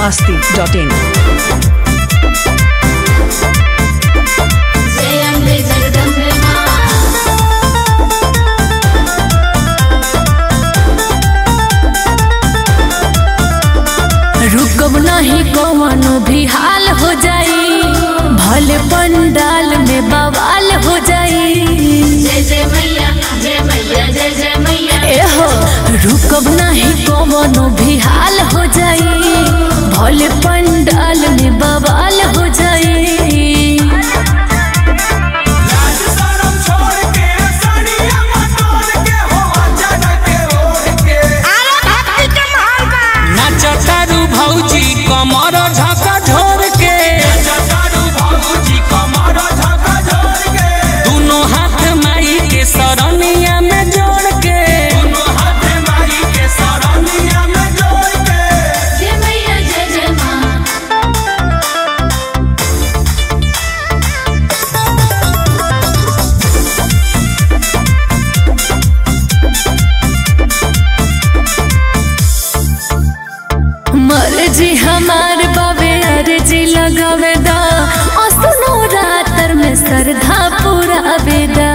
masti.in. जय अम्बे जगदम्बे माँ रुकब नहीं कवनो भी हाल हो जाई भले पंडाल में बवाल हो जाई जय जय मैया जय मैया जय जय मैया एहो रुकब नहीं कवनो भी हाल हो जाई भले पंडाल में बवाल हो जाई लाज शरम छोड़ के साड़ियाँ मटोर के हो अचानक के ओढ़ के नाचतारू भौजी कमर झका झोर के जटारू भौजी कमर झका झोर के दोनों हाथ माई के सरनिया में जोड़ के दोनों हाथ माई के सरनिया में जोड़ के जय मैया जय जय माँ मर्जी हमार बाबे अर्जी लगावे दा असनो रातर में सरधा पूरा बेदा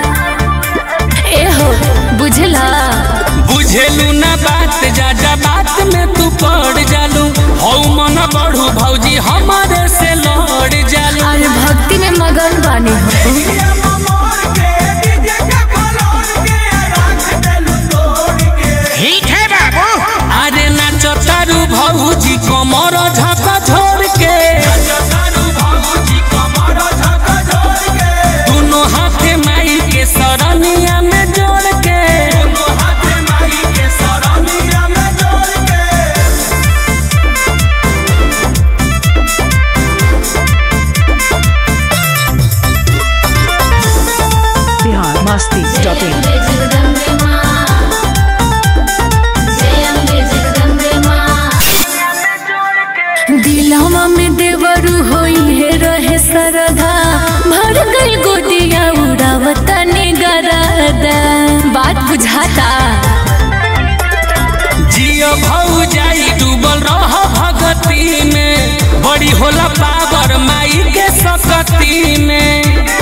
एहो बुझला बुझेलू ना बात जाजा बात में तू पड़ जालू हौ मन बढ़ू भौजी हमारे से लड़ जालू अरे भक्ति में मगन बानी हो ये ममोर के डीजे के फलोर के राख देलू तोड़ के अरे नाचतारू भौजी कमर झका झोर के जटारू भौजी कमर झका झोर के दोनों हाथ माई के सरनिया में जोड़ के दोनों हाथ माई के सरनिया में जोड़ के Bihar जय masti.in. अम्बे जगदम्बे माँ जय अम्बे जगदम्बे माँ दिलवा में देवरू होई है रहे सरधा भर गई गोदिया उड़ावता निगरदा बात बुझाता जियो भौ जाई डूबल रह भगती में बड़ी होला पावर माई के सकती में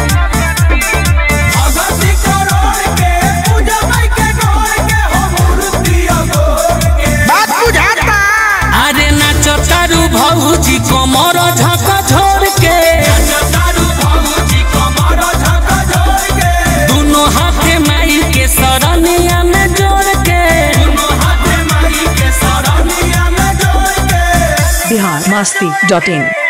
भगती करोड़ के पूजा माई के गोर के हो मूर्ति अगोर के अरे नाचतारू भौजी कमर झका झोर के जटारू भौजी कमर झका झोर के दोनों हाथ माई के सरनिया में जोड़ के दोनों हाथ माई के सरनिया में जोड़ के Bihar masti.in.